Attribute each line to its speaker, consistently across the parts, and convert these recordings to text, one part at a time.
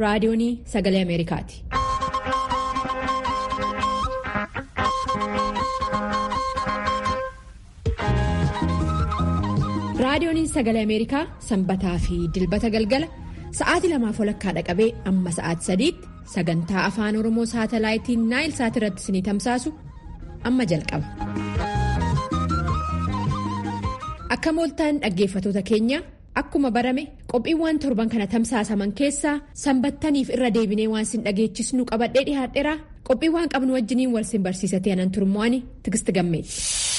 Speaker 1: raadiyoonii sagalee Ameerikaati. raadiyooniin sagalee Ameerikaa sanbataa fi dilbata galgala sa'aatii lamaaf walakkaa dhaqabee amma sa'aatii sadiitti sagantaa afaan oromoo saatalaayitiin naayil saat irratti isinii tamsaasu amma jalqaba. akka mooltaan dhaggeeffatoota keenya akkuma barame qophiiwwan torban kana tamsaasaman keessaa sanbattaniif irra deebinee waan sin dhageechisnu qabadhee dhihaadheera qophiiwwan qabnu wajjiniin wal sin barsiisatee anan turmo'anii tigisti gammeeti.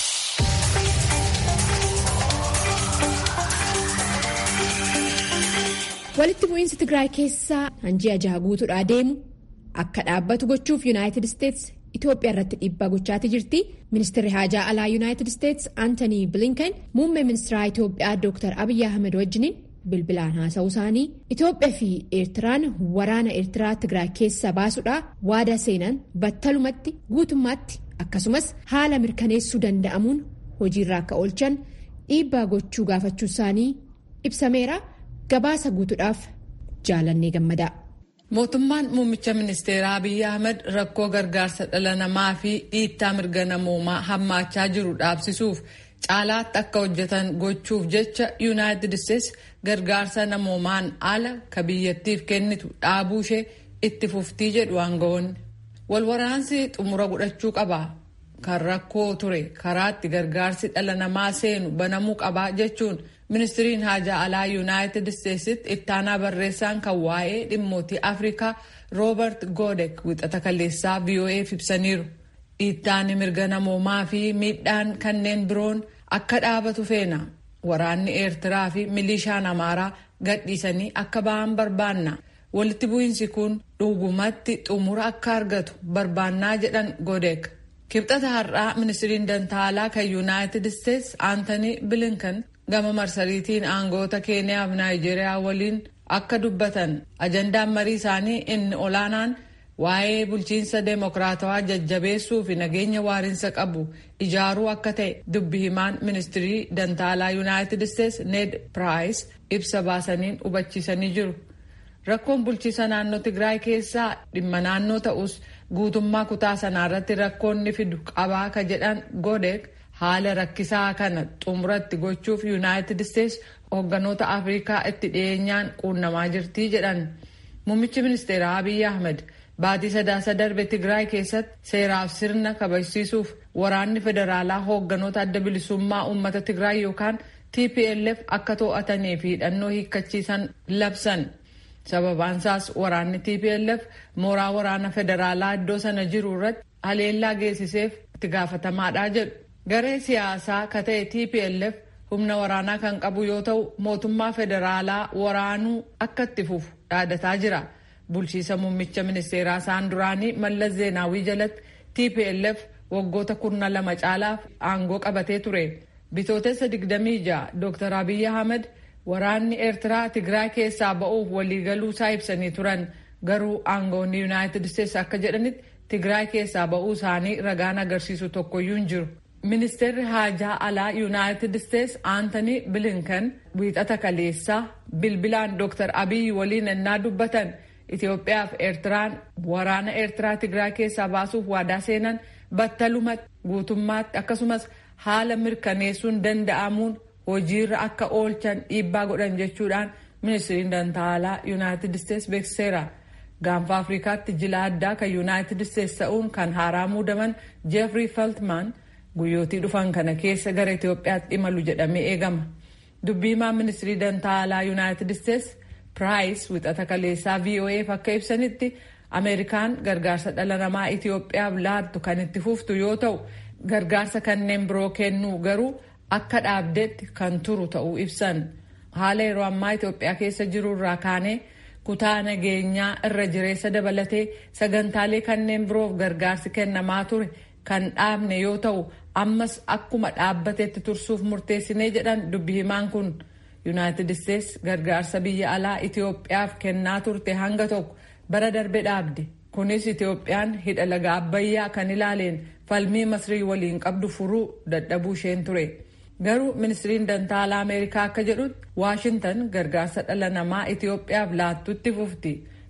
Speaker 1: walitti bu'iinsi tigraay keessaa hanji ajaa guutuudhaa deemu akka dhaabbatu gochuuf yuunaayitid isteetsi itoophiyaa irratti dhiibbaa gochaatii jirti ministeerri haajaa alaa yuunaayitid isteetsi aantanii bilinkan muummee ministeeraa itoophiyaa dooktar abiyyi ahmed wajjiniin bilbilaan haasa'uu isaanii itoophiyaa fi eertiraan waraana eertiraa tigraay keessaa baasuudhaa waadaa seenan battalumatti guutummaatti akkasumas haala mirkaneessuu danda'amuun hojiirra akka oolchan dhiibbaa gochuu gaafachuu isaanii ibsameera. gabaasa guutuudhaaf jaalannee gammadaa.
Speaker 2: mootummaan muummicha ministeeraa abiyyi ahmed rakkoo gargaarsa dhala namaa fi dhiittaa mirga namoomaa hammaachaa jiru dhaabsisuuf caalaatti akka hojjetan gochuuf jecha yuunaayitid isteetsi gargaarsa namoomaan ala ka biyyattiif kennitu dhaabuu ishee itti fuftii jedhu aangawoonni. walwaraansi xumura godhachuu qaba kan rakkoo ture karaatti gargaarsi dhala namaa seenu banamuu qaba jechuun. ministiriin haajaa alaa yuunaayitid isteetsitti ittaanaa barreessaan kan waa'ee dhimmootii afrikaa roobert godek wixata kaleessaa vo'eef ibsaniiru dhiittaan mirga namoomaa fi miidhaan kanneen biroon akka dhaabatu feena waraanni eertiraa fi milishaan amaaraa gadhiisanii akka ba'an barbaanna walitti bu'iinsi kun dhugumatti xumura akka argatu barbaannaa jedhan godek kibxata har'aa ministiriin dantaalaa kan yuunaayitid isteetsi aantanii bilinkan gama marsariitiin aangoota keeniyaa fi naayijeeriyaa waliin akka dubbatan ajandaan marii isaanii inni olaanaan waa'ee bulchiinsa deemokiraatawaa jajjabeessuu fi nageenya waariinsa qabu ijaaruu akka ta'e dubbi himaan ministirii dantaalaa yuunaayitid isteetsi ned piraayis ibsa baasaniin hubachiisanii jiru rakkoon bulchiinsa naannoo tigraay keessaa dhimma naannoo ta'us guutummaa kutaa sanaarratti rakkoonni fidu qabaa ka jedhan godek haala rakkisaa kana xumuratti gochuuf yuunaayitid isteetsi hoogganoota afrikaa itti dhiyeenyaan quunnamaa jirtii jedhan muummichi ministeeraa abiyyi ahmed baatii sadaasa darbe tigraay keessatti seeraaf sirna kabajsiisuuf waraanni federaalaa hoogganoota adda bilisummaa uummata tigraay yookaan tplf akka to'atanii fi hidhannoo hiikkachiisan labsan sababaansaas waraanni tplf mooraa waraana federaalaa iddoo sana jiru irratti haleellaa geessiseef itti gaafatamaadha jedhu garee siyaasaa ka ta'e tplf humna waraanaa kan qabu yoo ta'u mootummaa federaalaa waraanuu akka itti fufu dhaadataa jira bulchiisa muummicha ministeeraa isaan duraanii mallas zeenaawii jalatti tplf waggoota kurna lama caalaaf aangoo qabatee ture bitootessa 26 dr abiyyi ahmed waraanni eertiraa tigraay keessaa ba'uuf waliigaluu isaa ibsanii turan garuu aangoonni yuunaayitid isteetsi akka jedhanitti tigraay keessaa ba'uu isaanii ragaan agarsiisu tokkoyyuu hin jiru. ministeerri haajaa alaa yuunaayitid isteetsi aantanii bilinkan wiixata kaleessaa bilbilaan dr abiyyi waliin ennaa dubbatan itiyoophiyaa fi eertiraan waraana eertiraa tigraay keessaa baasuuf waadaa seenan battalumatti guutummaatti akkasumas haala mirkaneessuun danda'amuun hojiirra akka oolchan dhiibbaa godhan jechuudhaan ministiriin dantaalaa yuunaayitid isteetsi beeksiseera. gaanfa afrikaatti jila addaa kan yuunaayitid isteetsi ta'uun kan haaraa muudaman jeefrii feltman guyyootii dhufan kana keessa gara Itoophiyaatti imalu jedhamee eegama. Dubbiimaan ministirii dantaalaa yuunaayitid isteetsi piraayis wixata kaleessaa VOAf akka ibsanitti Ameerikaan gargaarsa dhala namaa Itoophiyaaf laattu kan itti fuftu yoo ta'u gargaarsa kanneen biroo kennuu garuu akka dhaabdeetti kan turu ta'uu ibsan. Haala yeroo ammaa Itoophiyaa keessa jiru irraa kaanee kutaa nageenyaa irra jireessa dabalatee sagantaalee kanneen biroof gargaarsi kennamaa ture kan dhaabne yoo ta'u ammas akkuma dhaabbateetti tursuuf murteessinee jedhan dubbi himaan kun yuunaayitid isteetsi gargaarsa biyya alaa itiyoophiyaaf kennaa turte hanga tokko bara darbe dhaabde kunis itiyoophiyaan hidha laga abbayyaa kan ilaaleen falmii masrii waliin qabdu furuu dadhabuu isheen ture garuu ministiriin dantaalaa ameerikaa akka jedhutti waashintan gargaarsa dhala namaa itiyoophiyaaf laattutti fufti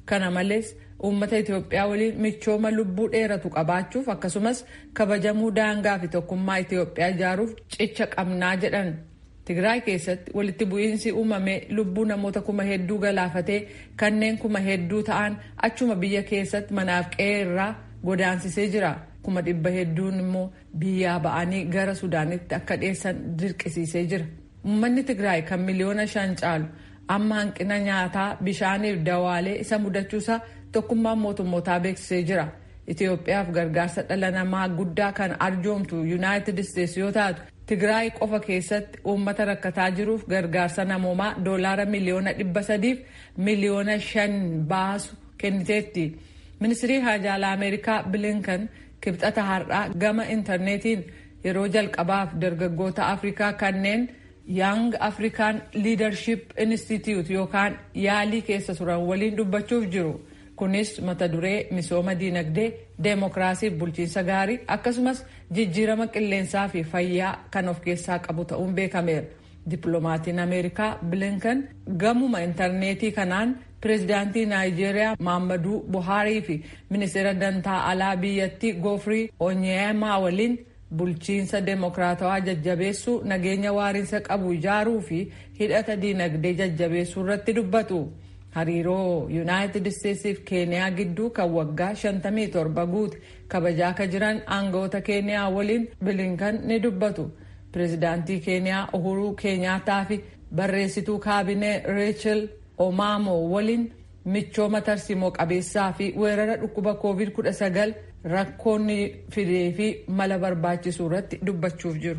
Speaker 2: Kana malees uummata Itoophiyaa waliin michooma lubbuu dheeratu qabaachuuf akkasumas kabajamuu daangaa fi tokkummaa Itoophiyaa ijaaruuf cicha qabnaa jedhan. Tigraay keessatti walitti bu'iinsi uumamee lubbuu namoota kuma hedduu galaafatee kanneen kuma hedduu ta'an achuma biyya keessatti manaaf qe'ee irraa godaansisee jira. Kuma dhibba hedduun immoo biyyaa ba'anii gara Sudaanitti akka dhiyeessan dirqisiisee jira. Uummanni Tigraay kan miliyoona shan caalu amma hanqina nyaataa bishaaniif dawaalee isa mudachuusaa tokkummaan mootummootaa beeksisee jira. Itoophiyaaf gargaarsa dhala namaa guddaa kan arjoomtu Yuunaayitid Isteetsi yoo taatu Tigraay qofa keessatti uummata rakkataa jiruuf gargaarsa namoomaa doolaara miliyoona dhibba sadiif miliyoona shan baasu kenniteetti. Ministirii Haajaalaa Ameerikaa Bilinkan kibxata har'aa gama intarneetiin yeroo jalqabaaf dargaggoota Afrikaa kanneen Young African Leadership Institute yookaan yaalii keessa turan waliin dubbachuuf jiru. Kunis mata duree misooma diinagdee, deemokiraasiif bulchiinsa gaarii akkasumas jijjiirama qilleensaa fi fayyaa kan of keessaa qabu ta'uun beekameera. Dippiloomatiin Ameerikaa Bilinkan gamuma intarneetii kanaan pireezidaantii Naayijeeriyaa Maammaduu Buhaarii fi ministeera dantaa alaa biyyattii Goofrii Onyeemaa waliin bulchiinsa deemokiraatawaa jajjabeessuu nageenya waariinsa qabu ijaaruu fi hidhata diinagdee jajjabeessuu irratti dubbatu. Hariiroo Yuunaayitid Isteetsiif Keeniyaa gidduu kan waggaa 57 guute kabajaa akka jiran aangawoota Keeniyaa waliin Bilinkan ni dubbatu. Pireezidaantii Keeniyaa Uhuruu Keenyaataa fi barreessituu kaabinee Reechel Omaamoo waliin michooma tarsiimoo qabeessaa fi weerara dhukkuba COVID-19 rakkoonni fidee fi mala barbaachisuu irratti dubbachuuf jiru.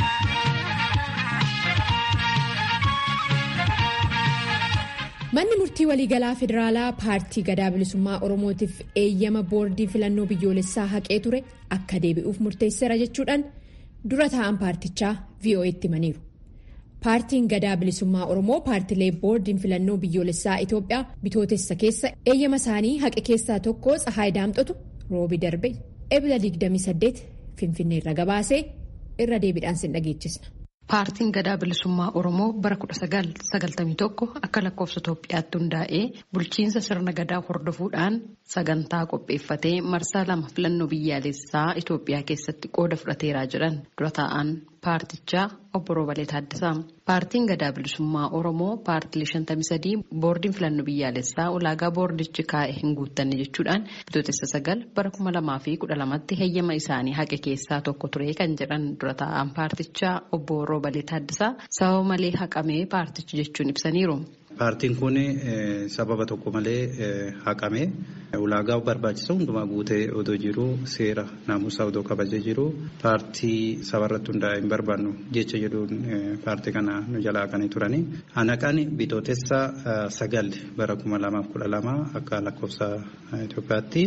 Speaker 1: Manni murtii waliigalaa federaalaa paartii gadaa bilisummaa oromootiif eeyyama boordii filannoo biyyoolessaa haqee ture akka deebi'uuf murteesseera jechuudhaan dura taa'an paartichaa VOA'tti himaniiru. Paartiin gadaa bilisummaa oromoo paartilee boordiin filannoo biyyoolessaa Itoophiyaa bitootessa keessa eeyyama isaanii haqe keessaa tokko Tsahaay Daamxotu roobi darbe ebila 28 finfinneerra gabaasee irra deebiidhaan sin dhageechisna.
Speaker 3: Paartiin gadaa bilisummaa Oromoo bara 1991 akka lakkoofsa Itoophiyaatti hundaa'ee bulchiinsa sirna gadaa hordofuudhaan sagantaa qopheeffatee marsaa lama filannoo biyyaalessaa Itoophiyaa keessatti qooda fudhateeraa jedhan dura taa'an paartichaa obbo Roobalee Taaddasaa. Paartiin gadaa bilisummaa Oromoo paartilee 53 boordiin filannoo biyyaalessaa ulaagaa boordichi kaa'e hin guuttanne jechuudhaan bitootessa sagal bara 2012tti heeyyama isaanii haqe keessaa tokko ture kan jedhan dura taa'an paartichaa obbo Roobalee Taaddasaa sababa malee haqamee paartichi jechuun ibsaniiru.
Speaker 4: Paartiin kun sababa tokko malee haqame ulaagaa barbaachisa hundumaa guutee odoo jiru seera naamusaa odoo kabajee jiru paartii sabarratti hundaa'e hin barbaannu jecha jedhuun paartii kana nu jalaa kan turani. Anaqaan bitootessa sagal bara kuma lamaaf kudha lama akka lakkoofsa Itoophiyaatti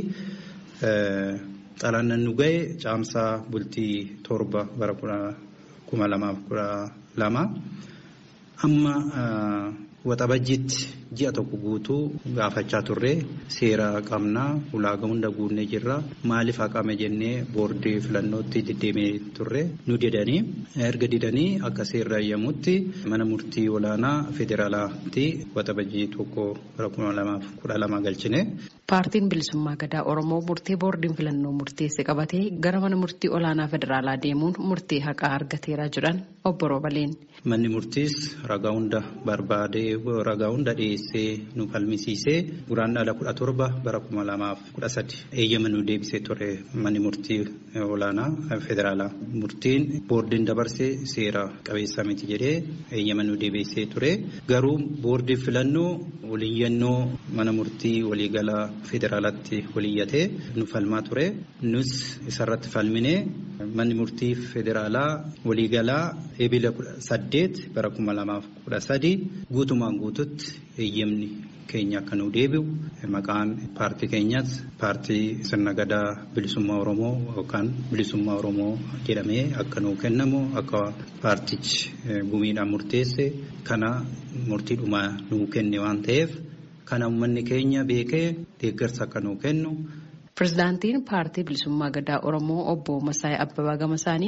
Speaker 4: xalaan nu ga'e caamsaa bultii torba bara kuma lamaaf kudha lama amma. Waxabajjiitti ji'a tokko guutuu gaafachaa turre seera qabnaa ulaagaa hunda guunnee jirra maaliif haqame jennee boordii filannootti deddeemee turre nu didanii erga didanii akka seerri eeyyamutti mana murtii olaanaa federaalaatti waxabajjii tokko bara kuma lamaaf kudha lama galchine.
Speaker 3: Paartiin bilisummaa gadaa Oromoo murtee boordiin filannoo murteesse qabatee gara mana murtii olaanaa federaalaa deemuun murtee haqaa argateera jedhan obbo Roobaleen.
Speaker 4: Manni murtiis ragaa hunda barbaadee ragaa hunda dhiyeessee nu falmisiisee guraandhala kudha torba bara kuma lamaaf kudha sadi eeyyama nu deebisee ture manni murtii olaanaa federaalaa. Murtiin boordiin dabarsee seera qabeessa miti jedhee eeyyama nu deebisee ture garuu boordiin filannoo waliyyannoo mana murtii waliigalaa federaalaatti waliyyatee nu falmaa ture nus isarratti falminee manni murtii federaalaa waliigalaa eebila saddeet bara kuma lamaaf kudha sadi guutumaan guututti eeyyamni keenya akka nu deebi'u maqaan paartii keenyas paartii sirna gadaa bilisummaa oromoo yookaan bilisummaa oromoo jedhamee akka nuu kennamu akka paartichi gumiidhaan murteesse kana murtiidhuma nuu kenne waan ta'eef kana uummanni keenya beekee deeggarsa akka nuu kennu.
Speaker 3: Pireezidaantiin paartii bilisummaa gadaa Oromoo obbo Masaayii Abbabaa Gamasaaniin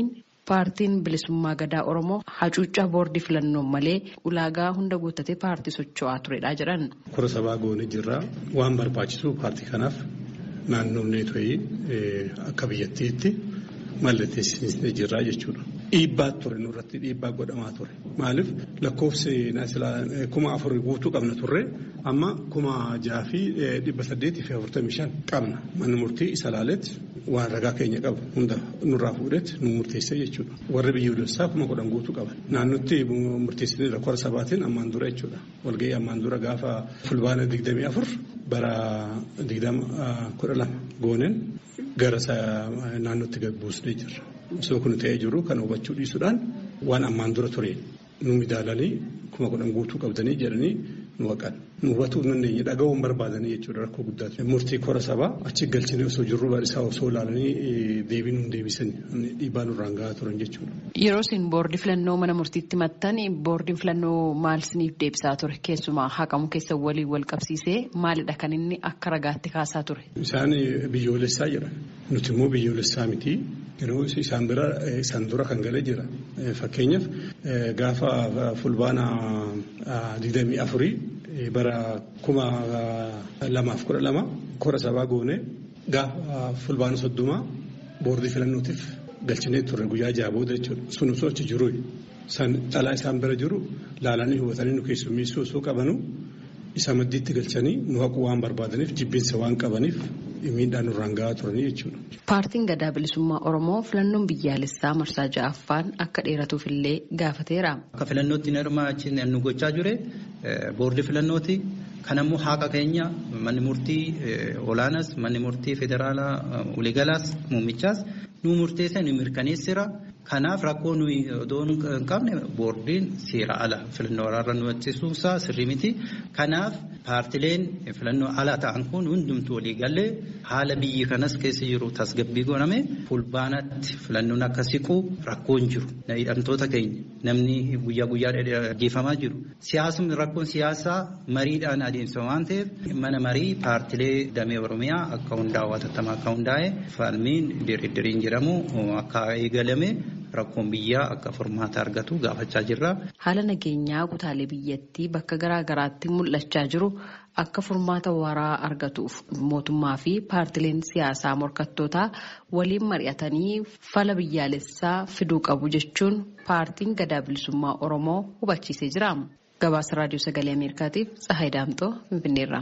Speaker 3: paartiin bilisummaa gadaa oromoo hacuuccaa boordii filannoon malee ulaagaa hunda guuttatee paartii socho'aa turedha jedhan.
Speaker 5: Kora sabaa goone jirraa waan barbaachisu paartii kanaaf naannoon to'ii akka biyyattiitti mallatteessisnee jirraa jechuudha. Dhiibbaa ture nurratti dhiibbaa godhamaa ture. Maaliif lakkoofsi kuma afurii guutuu qabna turre amma kuma jaha fi dhibba saddeetii fi afurtamii shan qabna. Manni murtii isa laaletti waan ragaa keenya qabu hunda nurraa fuudhetti nu murteessee jechuudha. Warri biyyoolessaa kuma kudhan guutuu qaban. Naannotti murteessanii kora sabaatiin ammaan dura jechuudha. Walgahii ammaan dura gaafa fulbaana digdamii afur bara digdama kudha lama gooneen gara naannootti buusnee jirra. Osoo kun ta'ee jiru kan hubachuu dhiisuudhaan waan ammaan dura ture nu midaalanii kuma kudhan guutuu qabdanii jedhanii nu haqan. Nu hubatuu hin dandeenye dhaga'uun barbaadanii jechuudha rakkoo guddaatu. Murtii kora sabaa achi galchinee osoo jirru isaa osoo ilaalanii deebii nu deebisanii dhiibbaa nurraan gahaa turan jechuudha.
Speaker 3: Yeroo isin boordii filannoo mana murtiitti maxxan boordiin filannoo maal isiniif deebisaa ture keessumaa haqamu keessa waliin wal qabsiisee maalidha kan inni akka ragaatti kaasaa ture.
Speaker 5: Isaan biyyoolessaa jedhan nuti immoo biyyoolessaa miti. Yeroo isaan bira isaan dura kan galee jira. Fakkeenyaaf gaafa fulbaana digdamii afurii bara kuma lamaaf kudha lama kora sabaa goone gaafa fulbaana soddomaa boordii filannootiif galchinee turre guyyaa jaha booda jechuudha. Sun osoo achi jiru dhalaa isaan bira jiru laalanii hubatanii nu keessummeessuu osoo qabanu isa maddiitti galchanii nu haquu waan barbaadaniif jibbinsa waan qabaniif miidhaan nurraan gahaa turanii jechuudha.
Speaker 3: Paartiin gadaa bilisummaa Oromoo filannoon biyyaalessaa marsaa ja'affaan akka dheeratuuf illee gaafateera.
Speaker 4: Akka filannootti hirmaachiin nu gochaa jire boordii filannooti. Kan ammoo haqa keenya manni murtii olaanaas manni murtii federaalaa waliigalaas muummichaas nu murteessa nu mirkaneessira. Kanaaf rakkoo nuyi odoo hin qabne boordiin seera ala filannoo waraarra nu ittisuusaa sirrii miti. Kanaaf paartileen filannoo ala ta'an kun hundumtuu walii galee haala biyyi kanas keessa jiru tasgabbii godhame fulbaanatti filannoon akka siqu rakkoo hin jiru. Hidhamtoota keenya namni guyyaa guyyaa ajjeefamaa jiru. Siyaasni rakkoon siyaasaa mariidhaan adeemsifama waan ta'eef mana marii paartilee damee Oromiyaa akka hundaa'u hatattamaa akka hundaa'e falmiin diriiriin jedhamu akka eegalame. Rakkoon biyyaa akka furmaata argatu gaafachaa jirra.
Speaker 3: Haala nageenyaa kutaalee biyyattii bakka garaa garaatti mul'achaa jiru akka furmaata waraa argatuuf mootummaa fi paartileen siyaasaa morkattootaa waliin mari'atanii fala biyyaalessaa fiduu qabu jechuun paartiin gadaa bilisummaa Oromoo hubachiisee jira. Gabaasa raadiyoo sagalee Ameerikaatiif Tsahaay Daamxoo Finfinneerra.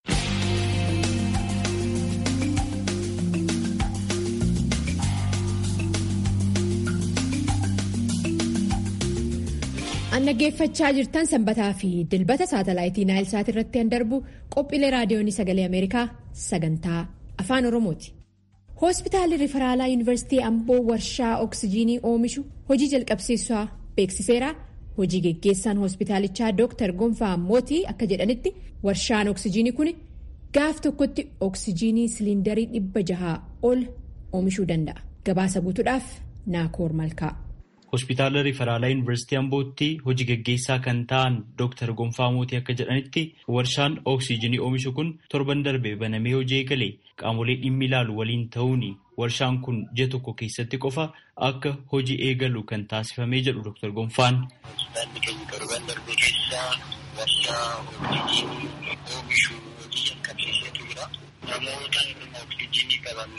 Speaker 1: An dhaggeeffachaa jirtan sanbataa fi dilbata saatalaayitii naayilsaat irratti kan darbu qophiilee raadiyoonii sagalee ameerikaa sagantaa afaan oromooti. hospitaalli riferaalaa yuunivarsiitii amboo warshaa oksijiinii oomishu hojii jalqabsiisaa beeksiseera hojii geggeessaan hospitaalichaa dooktar gonfaa mootii akka jedhanitti warshaan oksijiinii kun gaaf tokkotti oksijiinii siliindarii dhibba jahaa ol oomishuu danda'a gabaasa guutuudhaaf naakoor malkaa.
Speaker 6: hospitaala riferaalaa yuunivarsiitii ambootti hojii geggeessaa kan ta'an dooktar gonfaa mootii akka jedhanitti warshaan oksijiinii oomishu kun torban darbe banamee hojii eegale qaamolee dhimmi ilaalu waliin ta'uun warshaan kun ji'a tokko keessatti qofa akka hojii eegalu kan taasifamee jedhu dooktar gonfaan.
Speaker 7: hospitaalli keenya torban darbe keessaa warshaa oksijiinii oomishu hojii jalqabsiiseetu jira namoota oksijiinii qaban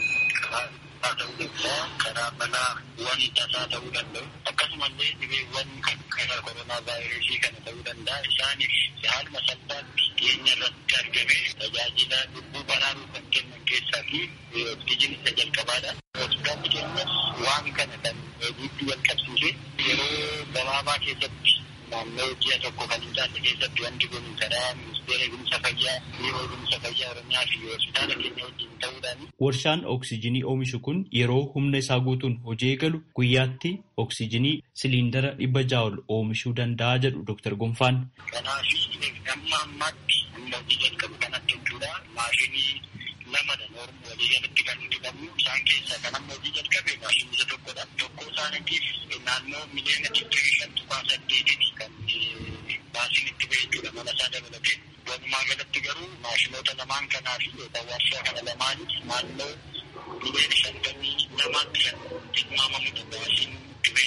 Speaker 7: haa ta'uu danda'a karaa balaa waan tasaa ta'uu danda'u akkasumallee dhibeewwan kan karaa koronaa vaayirasii kana ta'uu danda'a isaaniif haaluma salphaatti dhiyeenya irratti argame tajaajila lubbuu baraaruu kan kennan keessaa fi oksijiin isa jalqabaadha. Hospitaalli keenyas waan kana kan hojiitti jalqabsiise yeroo gabaabaa keessatti naannoo ji'a tokko kan hin taane keessatti wanti kun karaa ministeera eegumsa fayyaa biiroo eegumsa fayyaa oromiyaa fi hospitaala keenya wajjin ta'uudhaan.
Speaker 6: Warshaan oksijiinii oomishu kun yeroo humna isaa guutuun hojii eegalu guyyaatti oksijiinii siliindara dhibba ja'a ol oomishuu danda'a jedhu Dr. Gonfaan.
Speaker 7: Kanaaf amma ammaatti humna hojii jalqabu kanatti jechuudha maashinii lamadha noormu walii galatti kan nuti qabnu isaan keessaa kan amma hojii jalqabe maashinii isa tokkodha. Tokko isaaniitiif naannoo miliyoona digdamii shan tuqaa saddeetitti kan baasiin itti ba'e jechuudha mana isaa dabalatee. Walumaa galatti garuu maashinoota lamaan kanaa fi yookaan warshaa kana lamaaniif naannoo miliyoona shantamii lamaatti kan tilmaamamu baasiin itti ba'e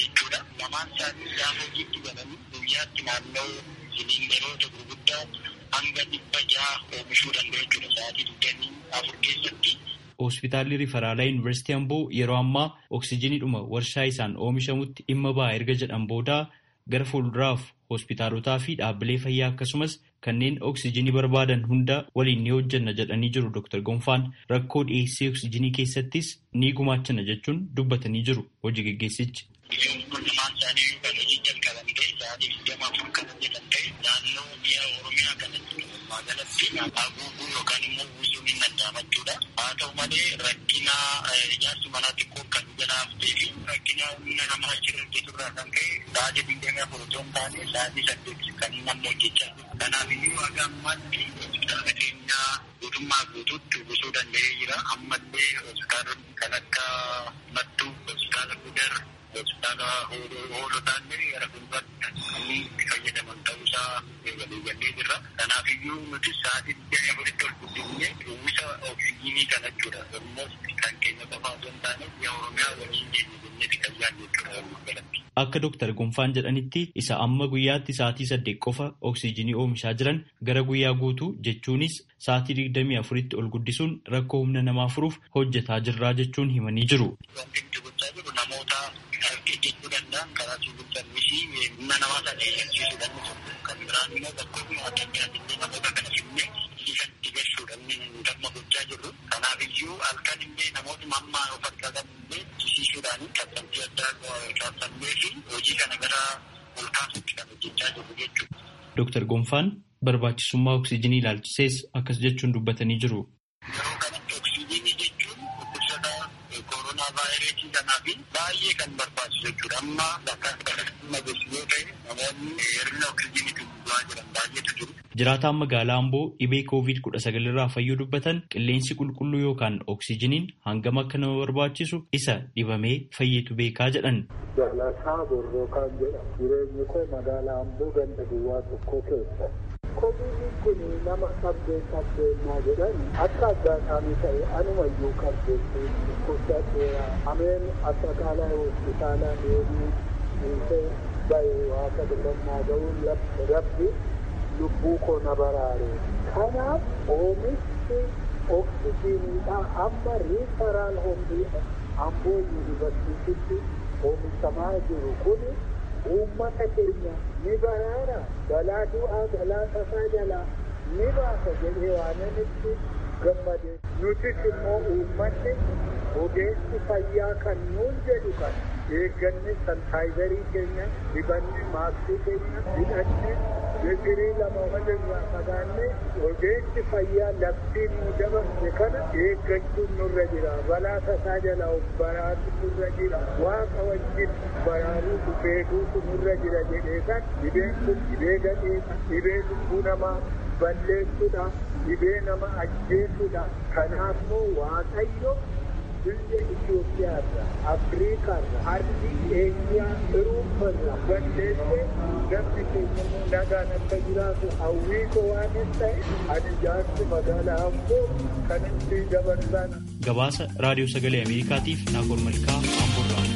Speaker 7: lamaan isaanii gaafa hojiitti galanii guyyaatti naannoo siliindaroota gurguddaa hanga dhibba jaha oomishuu danda'u jechuudha sa'aatii digdamii afur keessatti.
Speaker 6: Hospitaalli Rifaraalaa Yuunivarsiitii Amboo yeroo ammaa oksijiniidhuma warshaa isaan oomishamutti dhimma ba'a erga jedhan booda gara fuulduraaf hospitaalotaa fi dhaabbilee fayyaa akkasumas kanneen oksijinii barbaadan hunda waliin ni hojjanna jedhanii jiru Dr. Gonfaan rakkoo dhiyeessii oksijinii keessattis ni gumaachana jechuun dubbatanii jiru hojii geggeessichi.
Speaker 7: Biyyoon kun lamaan isaanii kan hojii jalqaban ta'e sa'aatii digdama afur kan hojjetan ta'e naannoo biyya Oromiyaa kanatti magaalatti haguuguu yookaan immoo uwwisuun hin danda'ama jechuudha. Haa ta'u malee rakkina ijaarsi manaa xiqqoon kan jalaa haftee fi rakkina humna namaa achirra hojjeturraa kan ka'e sa'aatii digdamii afur otoo hin taane sa'aatii saddeet kan namni hojjechaa jiru. Kanaaf iyyuu haga ammaatti hospitaala keenyaa guutummaa guutuutti uwwisuu danda'ee jira. Ammallee hospitaalonni kan akka Mattuu, hospitaala Gudar, hospitaala hoolotaallee gara fuulduraatti kan itti fayyadaman ta'uusaa waliigallee jirra. Kanaaf iyyuu nuti sa'aatii digdamii afuritti ol guddifnee uwwisa oksijinii kana jechuudha. Ammoo kan keenya qofaa osoo hin taane biyya Oromiyaa waliin geenye jenneeti kan yaadne jechuudha galatti.
Speaker 6: Akka Dr. Gonfaan jedhanitti isa amma guyyaatti sa'aatii saddeet qofa oksijinii oomishaa jiran gara guyyaa guutuu jechuunis sa'aatii digdamii afuritti ol guddisuun rakkoo humna namaa furuuf hojjetaa jirraa jechuun himanii jiru.
Speaker 7: Wanti nuti gochaa jiru namoota jechuu danda'an karaa siviil sarviisii humna namaa sana eeyyamsiisuu danda'u. Kan biraan immoo bakkoonni addunyaatti namoota kana fidnee itti gashuudhaan damma gochaa jirru. Kanaaf iyyuu halkan illee namooti mammaa of harkaa qabu illee jisiisuudhaan kaffaltii addaa kaffallee fi hojii kana gara ol kaasuutti kan hojjechaa jirru jechuudha.
Speaker 6: Dr. Gonfaan barbaachisummaa oksijinii ilaalchisees akkas jechuun dubbatanii jiru.
Speaker 7: Yeroo kanatti oksijinii jechuun dhukkubsata koronaa vaayirasii kanaa fi baay'ee kan barbaachisu jechuudha. Amma bakka dhimma gosi yoo ta'e namoonni hir'ina oksijiniitiin bu'aa jiran baay'eetu jiru.
Speaker 6: Jiraataan magaalaa Amboo dhibee koovid kudha sagal irraa fayyuu dubbatan qilleensi qulqulluu yookaan oksijiniin hangam akka nama barbaachisu isa dhibamee fayyeetu beekaa jedhan.
Speaker 8: Jalasaa Borroo kan jedhamu jireenyi koo magaalaa Amboo ganda duwwaa tokko keessa. Koovidiin kun nama qabdee qabdeenyaa jedhan akka addaataanii ta'e anumayyuu qabdeetti dhukkubsateera. Ameen asakaalaa hospitaalaa deemuu dhiisee bahe waaqa filannaa ga'uun rabbi lubbuu koo na baraare. Kanaaf oomishni oksijiniidha amma riifaraal hoombii Amboo yuunivarsiititti oomishamaa jiru kuni uummata keenya ni baraara balaa du'aa balaa tasaa jalaa ni baasa jedhee waananitti gammade nutis immoo uummanni ogeessi fayyaa kan nuun jedhu kan eegganne sanitaayizarii keenya dibanne maaskii keenya hidhanne meetirii lama walirraa fagaanne ogeessi fayyaa labsiin nu dabarse kana eeggachuun nurra jira balaa tasaa jalaa of baraatu nurra jira waaqa wajjin baraaruu beekuutu nurra jira jedhee kan dhibeen kun dhibee gadheedha dhibee lubbuu namaa balleessudha dhibee nama ajjeesudha kanaafuu waaqayyo biyya Itoophiyaarra Afriikaarra ardii Eeshiyaa Irooparra balleessee namni keenya immoo nagaan akka jiraatu hawwii koo waan hin ta'e ani jaarsi magaalaa Amboo kan itti dabarsan.
Speaker 6: Gabaasa Raadiyoo Sagalee Ameerikaatiif Naakoor Malkaa Amboorraa.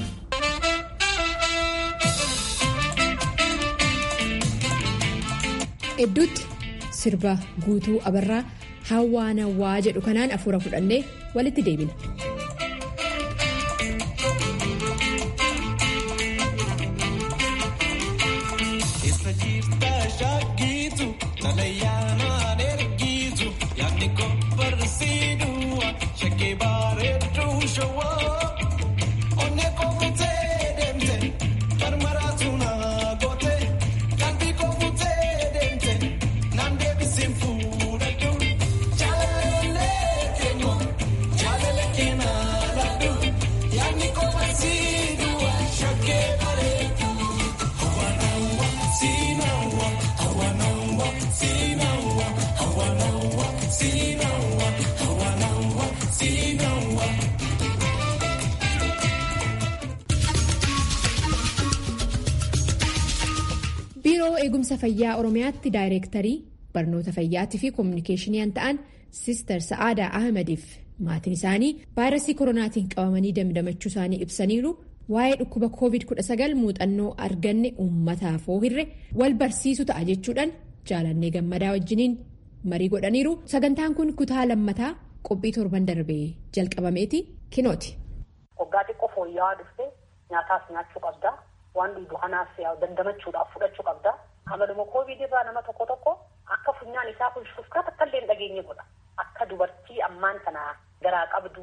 Speaker 1: Hedduutti sirba guutuu abarraa hawwaanawwaa jedhu kanaan afuura fudhannee walitti deebina. biiroo eegumsa fayyaa oromiyaatti daayireektarii barnoota fayyaatii fi koominikeeshiniin ta'an siistar sa'aadaa ahmadiif maatiin isaanii vaayirasii koronaatiin qabamanii damdamachuu isaanii ibsaniiru waa'ee dhukkuba covid-19 muuxannoo arganne uummataaf hirre wal barsiisu ta'a jechuudhaan jaalannee gammadaa wajjiniin marii godhaniiru sagantaan kun kutaa lammataa qophii torban darbee jalqabameeti kinooti.
Speaker 9: Waggaa xiqqoo fooyya'aa dhufte nyaataas nyaachuu qabda waan dhugu kanaas dandamachuudhaaf fudhachuu qabda amaluma koovid irraa nama tokko tokko akka funyaan isaa kun shufkaa takka illee hin dhageenye godha akka dubartii ammaan kana garaa qabdu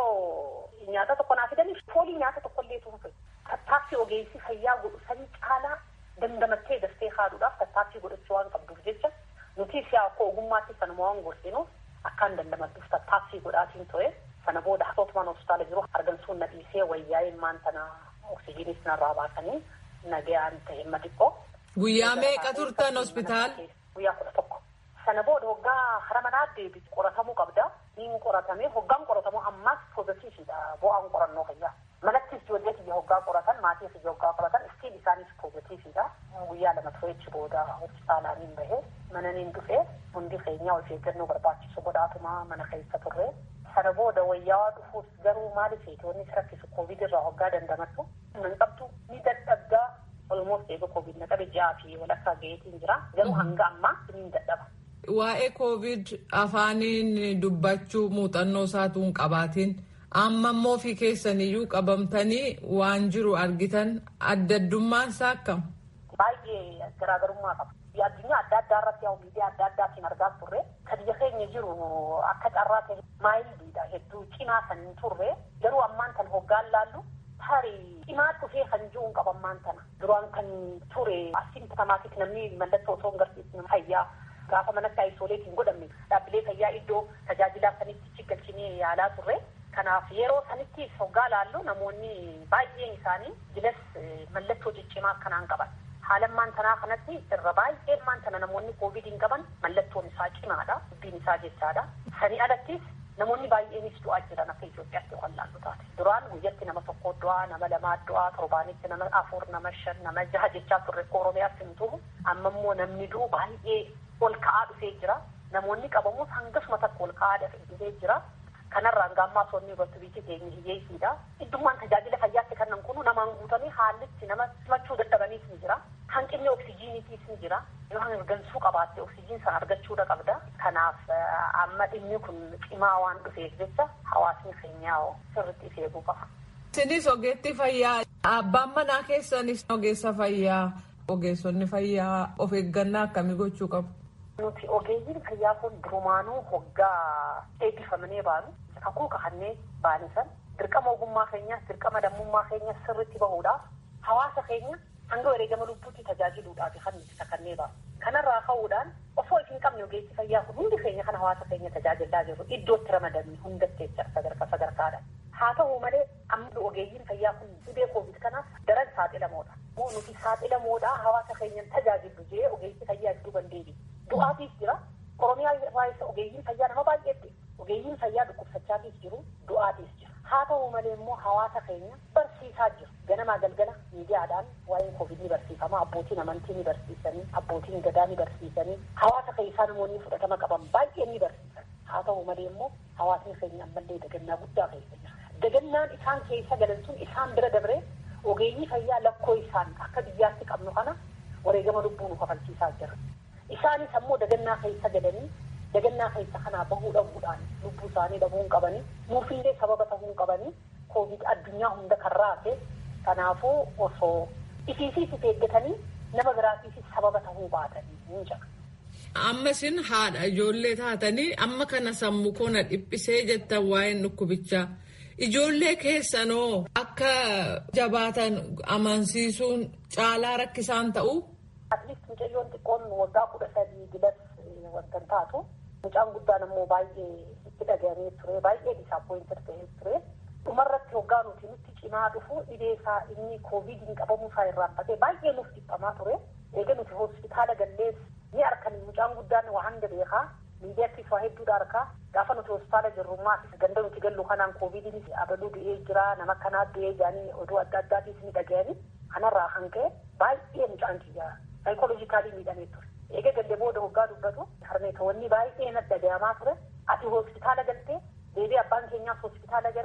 Speaker 9: yoo nyaata tokko naa fidanii foolii nyaata tokko illee tuunfe tattaaffii ogeessi fayyaa godhu sanii caalaa dandamattee dastee haaduudhaaf tattaaffii godhachuu waan qabduuf jecha nuti siyaa akka ogummaatti sanuma waan gorsinuuf akkaan dandamadduuf tattaaffii godhaatiin ta'e sana booda hootumaan hospitaala jiru argamsuun na dhiisee wayyaa'ee maan tana oksijiinis narraa baasanii nagayaan ta'e himma xiqqoo.
Speaker 2: Guyyaa meeqa turtan hospitaal?
Speaker 9: Guyyaa kudha tokko. Sana booda hoggaa hara manaa deebitu qoratamuu qabda. Niin qoratamee hoggaan qoratamu ammaas poozitiividha bu'aan qorannoo fayyaa. Manattis ijoollee kiyya hoggaa qoratan maatii kiyya hoggaa qoratan istiin isaanis poozitiividha. Guyyaa lama tureechi booda hospitaalaaniin bahee mananiin dhufee hundi keenyaa of eeggannoo barbaachisu godhaatuma mana keessa turre. Sana booda wayyaa dhufuus garuu maaliif wanni si rakkisu koovid irraa hoggaa dandamattu nan qabdu ni dadhabdaa olmoos eega koovid na qabe ji'aa fi walakkaa gaheetiin jira garuu hanga ammaa ni dadhaba.
Speaker 2: Waa'ee koovid afaaniin dubbachuu muuxannoo isaatu hin qabaatiin amma immoo fi keessaniyyuu qabamtanii waan jiru argitan adda addummaan isaa akkam?
Speaker 9: Baay'ee garaagarummaa qaba. addunyaa adda addaa irratti yaa miidiyaa adda addaatiin argaa turre kan biyya keenya jiru akka carraa ta'e maayiliidha hedduu cimaa kan hin turre garuu ammaan kan hoggaan laallu tarii cimaa dhufee kan jiru hin qabu ammaan tana duraan kan ture asimptomaatik namni mallattoo osoo hin garsiisne fayyaa gaafa manatti aisooleetiin godhamne dhaabbilee fayyaa iddoo tajaajilaa sanitti galchinee yaalaa turre kanaaf yeroo sanitti hoggaa laallu namoonni baay'een isaanii jilas mallattoo ciccimaa akkanaan qaban. haalammaan tanaa kanatti irra baay'een maan tana namoonni koovidiin qaban mallattoon isaa cimaadha dubbiin isaa jechaadha sanii alattis namoonni baay'eenis du'aa jiran akka Itoophiyaatti kan laallu taate duraan guyyatti nama tokko du'aa nama lamaa du'aa torbaanitti nama afur nama shan nama jaha jechaa turre oromiyaatti hin turu amma immoo namni du'u baay'ee ol ka'aa dhufee jira namoonni qabamus hangasuma takka ol ka'aa dhufee jira kanarraan gaammaa soonni irratti biyyi keenya hiyyeessiidha. Iddummaan tajaajila fayyaatti kannan kunu namaan guutamee haallitti nama simachuu dadhabaniis ni jira. Hanqinni oksijiiniitiis ni jira. Yoo hangansuu qabaatte oksijiin sana argachuudha qabda. Kanaaf amma dhimmi kun cimaa waan dhufeef jecha hawaasni keenyaa sirriitti of eeguu qaba.
Speaker 2: Isinis ogeetti fayyaa abbaan manaa keessanis ogeessa fayyaa ogeessonni fayyaa of eeggannaa akkamii gochuu qabu?
Speaker 9: Nuti ogeeyyiin fayyaa kun durumaanuu hoggaa eebbifamanii baanu kakuu kakannee baanisan dirqama ogummaa keenyaas dirqama lammummaa keenyaas sirriitti bahuudhaaf hawaasa keenya hanga wareegama lubbuutti tajaajiluudhaaf kan nuti kakannee baanu. Kanarraa ka'uudhaan osoo hin qabne ogeessi fayyaa kun hundi keenya kan hawaasa keenya tajaajilaa jirru iddootti ramadamne hundatti jecha sadarkaa sadarkaadha. Haa ta'u malee amma ogeeyyiin fayyaa kun dhibee koovid kanaaf daran saaxilamoodha. Moo nuti saaxilamoodha hawaasa keenyan tajaajilu jee ogeessi fayyaa iddoo bandeebi. Du'aatiif jira. Oromiyaa irraa ogeeyyiin fayyaa nama baay'eetti. Ogeeyyiin fayyaa dhukkubsachaatiif jiru du'aatiif jira. Haa ta'u malee immoo hawaasa keenya barsiisaa jiru. Ganamaa galgala miidiyaadhaan waa'een koovid ni barsiifama. Abbootiin amantii ni barsiisanii, abbootiin gadaa ni barsiisanii, hawaasa keessaa namoonni fudhatama qaban baay'een ni barsiisan. Haa ta'u malee immoo hawaasni keenya ammallee dagannaa guddaa keessa jira. Dagannaan isaan keessa galan sun isaan bira dabree ogeeyyii fayyaa lakkoo isaan akka biyyaatti qabnu kana wareegama lubbuu nu kafalchiisaa jira. Isaanis ammoo dagannaa keessa galanii dagannaa keessa kanaa bahuu dhabuudhaan lubbuu isaanii dhabuu hin qabanii nuufillee sababa ta'uu hin qabanii koovid addunyaa hunda kan raase kanaafuu osoo ifiifis if eeggatanii nama biraatiifis sababa ta'uu baatanii hin jira.
Speaker 2: Amma isin haadha ijoollee taatanii amma kana sammuu koona dhiphisee jettan waa'een dhukkubichaa. Ijoollee keessanoo akka jabaatan amansiisuun caalaa rakkisaan ta'u.
Speaker 9: Atleast mucayyoon xiqqoon waggaa kudha sadii gilas wanta taatu mucaan guddaan ammoo baay'ee itti dhagahame ture baay'ee disaappoointed ta'ee ture. Dhumarratti waggaa nuti nutti cimaa dhufu dhibee isaa inni koovidiin qabamuu isaa irraanfatee baay'ee nuuf dhiphamaa ture. Eega nuti hospitaala gallees ni arkan mucaan guddaan waa hanga beekaa miidiyaattis waa hedduudha arkaa gaafa nuti hospitaala jirrummaa ganda nuti gallu kanaan koovidiinis abaluu du'ee jira nama kanaa du'ee jedhanii oduu adda addaatiis ni dhagahani kanarraa kan ka'e baay'ee mucaan kiyyaa saayikooloojikaalii miidhamee ture. Eega galle booda hoggaa dubbatu harmeetoonni baay'ee natti dhagahamaa ture ati hospitaala galtee deebii abbaan keenyaas hospitaala gale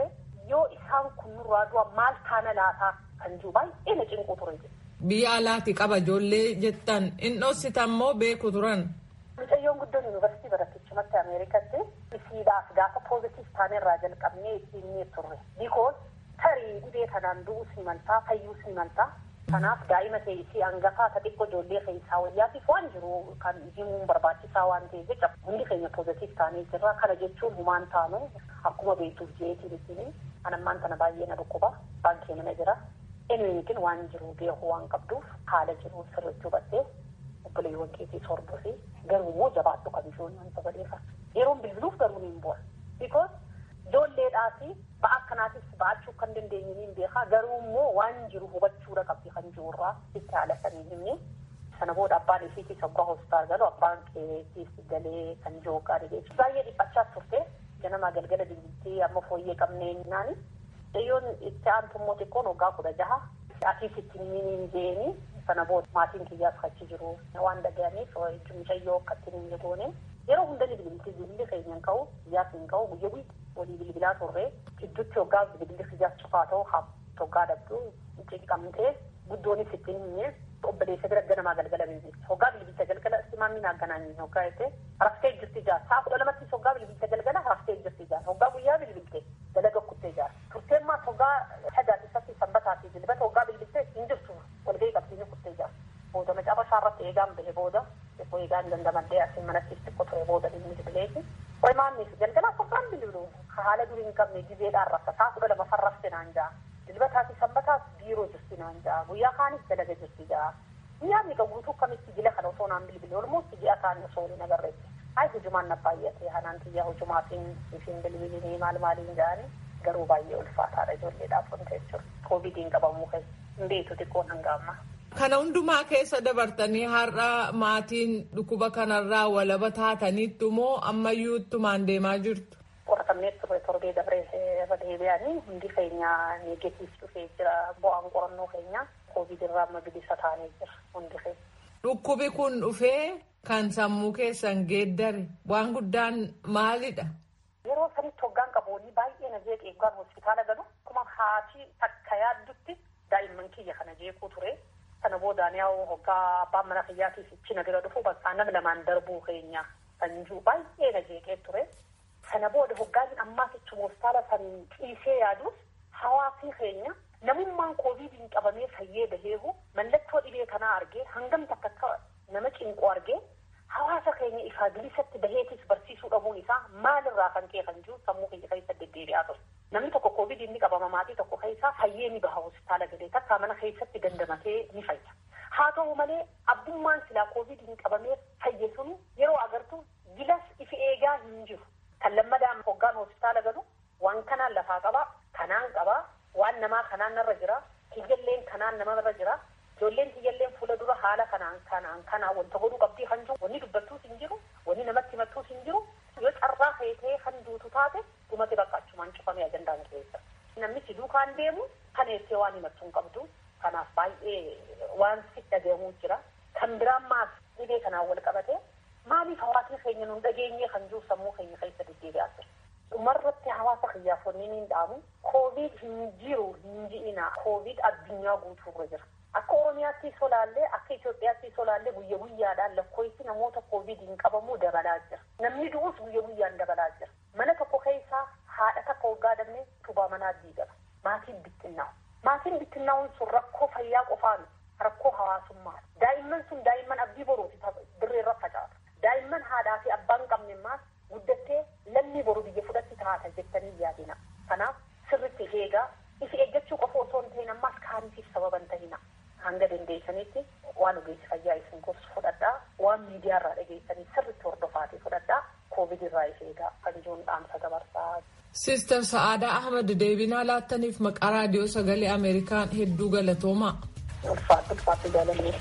Speaker 9: yoo isaan kun nurraa du'a maal taana laataa kan jiru baay'ee na cinqu ture.
Speaker 2: Biyya alaati qaba ijoollee jettan inni dhoositan moo beeku turan.
Speaker 9: Mucayyoon guddoon yuunivarsiitii barattichumatti Ameerikatti isiidhaaf gaafa poozitiif taane irraa jalqabnee ittiin turre. Bikoos tarii dhibee kanaan du'uus ni maltaa fayyuus ni maltaa. Kanaaf daa'ima ta'e isii hangafaa ta xiqqoo ijoollee keessaa wayyaatiif waan jiru kan himuun barbaachisaa waan ta'eef jecha hundi keenya poozitiif taanee jirra. Kana jechuun humaan taanu akkuma beektuuf jeetiin ittiin anammaan tana baay'ee na dhukkuba baankee mana jira. Eenyuutiin waan jiru beeku waan qabduuf haala jiru sirriitti hubattee obboleewwan keetii hordofii garuu immoo jabaadhu kan jiruun wanta badeefa. Yeroon bilbiluuf garuu ni bu'a. Bikoos ijoolleedhaa fi ba'a akkanaatis ba'achuu kan dandeenye ni beekaa garuu immoo waan jiru hubachuudha qabdi kan jirurraa itti haala sanii himne. Sana booda abbaan isiitii saggaa hospitaal galu abbaan keetis galee kan jiru gaarii jechuudha. Baay'ee dhiphachaa turte ganama galgala bilbiltee amma fooyyee qabnee naani. Dhiyyoon itti aantu immoo xiqqoon waggaa kudha jaha. Atiis itti hin jeeni sana booda maatiin kiyyaas achi jiru waan dhaga'aniif mucayyoo akkatti hin goone yeroo hunda ni bilbilti bilbilli keenya hin ka'u kiyyaas hin ka'u guyya guyya walii bilbilaa turre gidduutti waggaa bilbilli kiyyaas cufaa ta'u haa waggaa dhabdu cinqamtee guddoonis ittiin himne obboleessa bira ganamaa galgala bilbilti waggaa bilbilcha galgala simaamiin hagganaan waggaa jettee raftee jirti jaar sa'a kudha lamattis waggaa bilbilcha galgala raftee jirti jaar waggaa guyyaa bilbilte dalaga kuttee jaar turteen maas waggaa sadaatiifatti sanbataa fi dilbata waggaa bilbiltee hin jirtu walgahii qabsiisee kuttee jaar booda macaafa irratti eegaan bahe booda xiqqoo eegaan dandamadhee asiin manatti xiqqoo ture booda bilbilti bileeti qoy maannis galgala waggaan bilbilu haala durii hin qabne gizeedhaan rafta sa'a kudha lama farrafte naan jaa dilbataa fi sanbataas biiroo jirti naan jaa guyyaa kaanis dalaga jirti jaa guyyaa miidha guutuu kamitti jila kana osoo naan bilbile olmoos ji'a kaan osoo hin agarreetti ay hujumaan na baay'ate hanaan xiyyaa hujumaatiin ifiin bilbilinii maal maaliin jaani garuu baay'ee ulfaataadha ijoolleedhaaf wanta jechuudha koovidiin qabamuu keessa hin beektu xiqqoon hanga ammaa.
Speaker 2: Kana hundumaa keessa dabartanii har'a maatiin dhukkuba kanarraa walaba taataniittu moo ammayyuu ittumaan deemaa jirtu?
Speaker 9: Qoratamnee ture torbee dabree irra deebi'anii hundi keenya neegetiif dhufee jira bu'aan qorannoo keenya koovidirraa amma bilisa taanee jira hundi keenya.
Speaker 2: Dhukkubi kun dhufee kan sammuu keessan geeddare waan guddaan maalidha?
Speaker 9: Yeroo sanitti hoggaan qaboonni baay'ee na jeeqee eeggaan hospitaala galu akkuma haati takka yaaddutti daa'imman kiyya kana jeequu ture. Sana boodaan yaa'u hoggaa abbaan mana kiyyaatiif ichi na bira dhufu bakka nama lamaan darbuu keenya kan jiru baay'ee na jeeqee ture. Sana booda hoggaan ammaas ichuma hospitaala san ciisee yaadus hawaasni keenya namummaan koovidiin qabamee fayyee baheehu mallattoo dhibee kanaa argee hangam takka akka nama cinqu argee hawaasa keenya ifaa bilisatti baheetis barsiisuu dhabuun isaa maalirraa kan ka'e kan jiru sammuu keenya keessa deddeebi'aa ture. Namni tokko koovidiin ni qabama maatii tokko keessaa fayyee ni baha hospitaala galee takka mana keessatti dandamatee ni fayya. Haa ta'u malee abbummaan silaa koovidiin qabamee fayye sun yeroo agartu gilas ifi eegaa hin jiru. Kan lammadaan hoggaan hospitaala galu waan kanaan lafaa qabaa, kanaan qabaa, waan namaa kanaan narra jira, kiyyalleen kanaan namarra jira. Ijoolleen kiyyalleen fuula dura haala kanaan kanaan kanaan wanta godhuu qabdii kan jiru wanni dubbattuus hin jiru wanni namatti himattuus hin jiru yoo carraa feetee kan duutu taate dhumate bakka achumaan cufamee ajandaan keessa. Namichi duukaan deemu kan eessee waan himattu hin qabdu kanaaf baay'ee waan si dhagahamuu jira. Kan biraan maas dhibee kanaan wal qabate maaliif hawaasni keenya nun dhageenyee kan jiru sammuu keenya keessa deddeebi'aa jira. Dhumarratti hawaasa kiyyaaf wanni ni dhaamu koovid hin jiru hin ji'ina koovid addunyaa guutuurra jira. Akka Oromiyaatti solaallee akka Itoophiyaatti solaallee guyya guyyaadhaan lakkoofsi namoota koovidiin qabamuu dabalaa jira. Namni du'us guyya guyyaan dabalaa jira. Mana tokko keessaa haadha takka waggaa dabnee tubaa manaa diigama. Maatiin bittinnaa'u. Maatiin bittinnaa'uun sun rakkoo fayyaa qofaan rakkoo hawaasummaa. Daa'imman sun daa'imman abdii boruuti dirreerra facaata. Daa'imman haadhaa fi abbaan qabne maas guddattee lammii boru biyya fudhatti taata jettanii yaadina. Kanaaf sirritti eegaa ifi eeggachuu qofa osoo hin ta'in ammaas kaaniitiif sababa hin ta'ina. hanga dandeessanitti waan ogeessi fayyaa isin gorsu fudhadhaa waan miidiyaarraa dhageessanii sirriitti hordofaatii fudhadhaa koovid irraa if eegaa kan jiruun dhaamsa dabarsaa.
Speaker 2: Siistar Sa'aadaa Ahmad deebinaa laattaniif maqaa raadiyoo sagalee Ameerikaan hedduu galatoomaa.
Speaker 9: Ulfaatti ulfaatti jaalannee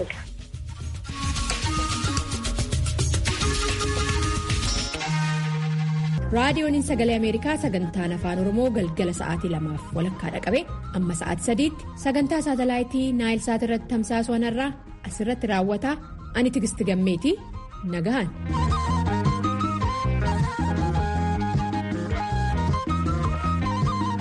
Speaker 1: raadiyooniin sagalee ameerikaa sagantaan afaan oromoo galgala sa'aatii lamaaf walakkaa dhaqabe amma sa'aatii sadiitti sagantaa saatalaayitii naayilsaat irratti tamsaasuu irraa asirratti raawwata ani tigisti gammeeti nagahan.